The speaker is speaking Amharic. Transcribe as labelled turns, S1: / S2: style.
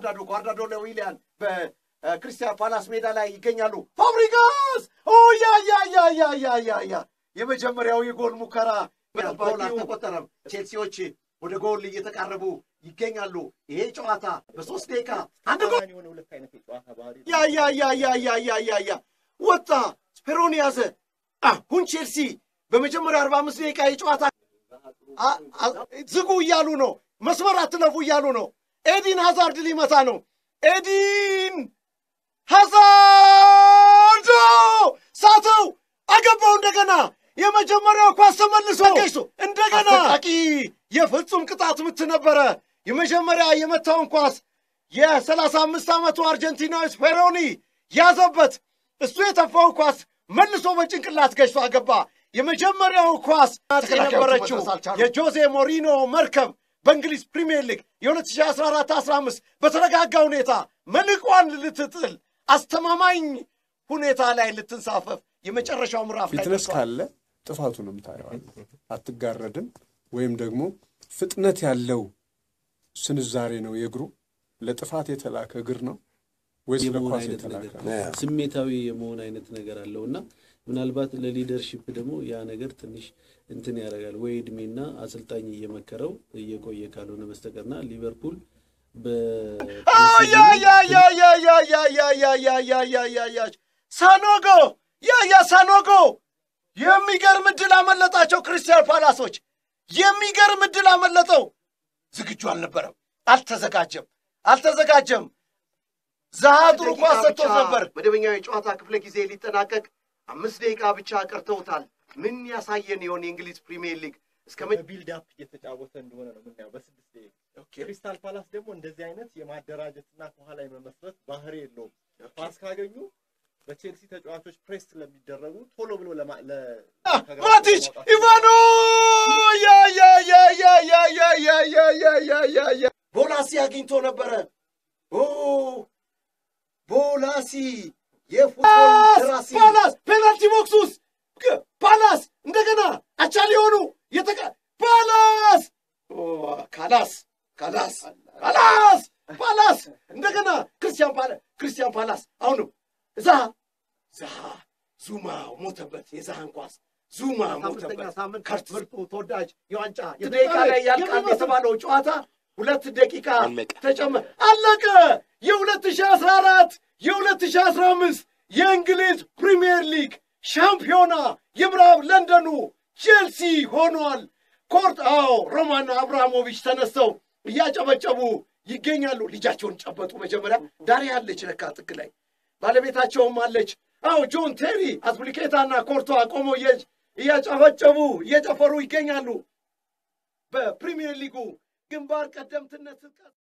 S1: ጓርዳዶ ጓርዳዶ ለዊሊያን በክርስቲያን ፓላስ ሜዳ ላይ ይገኛሉ። ፋብሪጋስ ኦ ያ ያ ያ ያ ያ ያ ያ የመጀመሪያው የጎል ሙከራ ጎል አልተቆጠረም። ቼልሲዎች ወደ ጎል እየተቃረቡ ይገኛሉ። ይሄ ጨዋታ በሶስት ደቂቃ አንድ ጎል
S2: የሆነ ሁለት አይነት የጨዋታ ባህሪ
S1: ያ ያ ያ ያ ያ ያ ያ ያ ወጣ ስፔሮን ያዘ። አሁን ቼልሲ በመጀመሪያ አርባ አምስት ደቂቃ የጨዋታ አ- አ- ዝጉ እያሉ ነው። መስመር አትለፉ እያሉ ነው። ኤዲን ሃዛርድ ሊመታ ነው። ኤዲን ሃዛርድ ሳተው፣ አገባው። እንደገና የመጀመሪያው ኳስ ተመልሶ ገይሶ እንደገና አሰቃቂ የፍጹም ቅጣት ምት ነበረ። የመጀመሪያ የመታውን ኳስ የሰላሳ አምስት ዓመቱ አርጀንቲናዊ ስፔሮኒ ያዘበት። እሱ የተፋው ኳስ መልሶ በጭንቅላት ገጭቶ አገባ። የመጀመሪያው ኳስ የነበረችው የጆዜ ሞሪኖ መርከብ በእንግሊዝ ፕሪምየር ሊግ የ2014-15 በተረጋጋ ሁኔታ መልቋን ልትጥል አስተማማኝ ሁኔታ ላይ ልትንሳፈፍ የመጨረሻው ምዕራፍ ላይ
S3: ፊትነስ
S1: ደርሷል።
S3: ካለ ጥፋቱንም ታየዋለህ። አትጋረድም። ወይም ደግሞ ፍጥነት ያለው ስንዛሬ ነው የእግሩ ለጥፋት የተላከ እግር ነው ወይስ
S4: የመሆን
S3: ለኳስ
S4: አይነት
S3: የተላከ
S4: ነገር
S3: ነው?
S4: ስሜታዊ የመሆን አይነት ነገር አለው እና ምናልባት ለሊደርሺፕ ደግሞ ያ ነገር ትንሽ እንትን ያደርጋል ወይ እድሜና አሰልጣኝ እየመከረው እየቆየ ካልሆነ በስተቀርና ሊቨርፑል
S1: ያ ያ ያ ያ ያ ያ ያ ያ ያ ያ ያ ያ ያ ሳኖጎ ያ ያ ሳኖጎ የሚገርም እድል አመለጣቸው። ክርስቲያን ፓላሶች የሚገርም እድል አመለጠው። ዝግጁ አልነበረም፣ አልተዘጋጀም፣ አልተዘጋጀም። ዛሃ ጥሩ ኳስ ሰጥቶት ነበር። መደበኛው የጨዋታ ክፍለ ጊዜ ሊጠናቀቅ አምስት ደቂቃ ብቻ ቀርተውታል። ምን ያሳየን ይሆን የእንግሊዝ ፕሪሚየር ሊግ እስከ መ
S2: በቢልድ አፕ እየተጫወተ እንደሆነ ነው የምናየው በስድስት ደቂቃ። ክሪስታል ፓላስ ደግሞ እንደዚህ አይነት የማደራጀትና ከኋላ የመመስረት ባህሪ የለውም። ፓስ ካገኙ በቼልሲ ተጫዋቾች ፕሬስ ስለሚደረጉ ቶሎ ብሎ ለማ ለ
S1: ማቲች ኢቫኖ ያ ያ ያ ያ ያ ያ ያ ያ ያ ያ ያ ያ ቦላሲ አግኝቶ ነበረ። ኦ ቦላሲ የፉትቦል ደራሲ ፓላስ ፔናልቲ ቦክስ ውስጥ ግ- ፓላስ እንደገና አቻ ሊሆኑ የተቀ ፓላስ ኦ፣ ካላስ ካላስ ካላስ ፓላስ እንደገና ክርስቲያን ፓላስ ክርስቲያን ፓላስ አሁንም እዛ ዛ ዙማ ሞተበት። የዛህን ኳስ ዙማ ሞተበት። ሳምንት ምርጡ ተወዳጅ የዋንጫ የደቂቃ ላይ ያልቃል የተባለው ጨዋታ ሁለት ደቂቃ ተጨመ አለቀ። የሁለት ሺህ አስራ አራት የሁለት ሺህ አስራ አምስት የእንግሊዝ ፕሪምየር ሊግ ሻምፒዮና የምዕራብ ለንደኑ ቼልሲ ሆኗል። ኮርት አዎ ሮማን አብራሞቪች ተነስተው እያጨበጨቡ ይገኛሉ። ልጃቸውን ጨበጡ። መጀመሪያ ዳሪ አለች ለካ ጥግ ላይ ባለቤታቸውም አለች። አዎ ጆን ቴሪ አስፕሊኬታና ኮርቷ ቆመው እየ- እያጨበጨቡ እየጨፈሩ ይገኛሉ። በፕሪሚየር ሊጉ ግንባር ቀደምትነት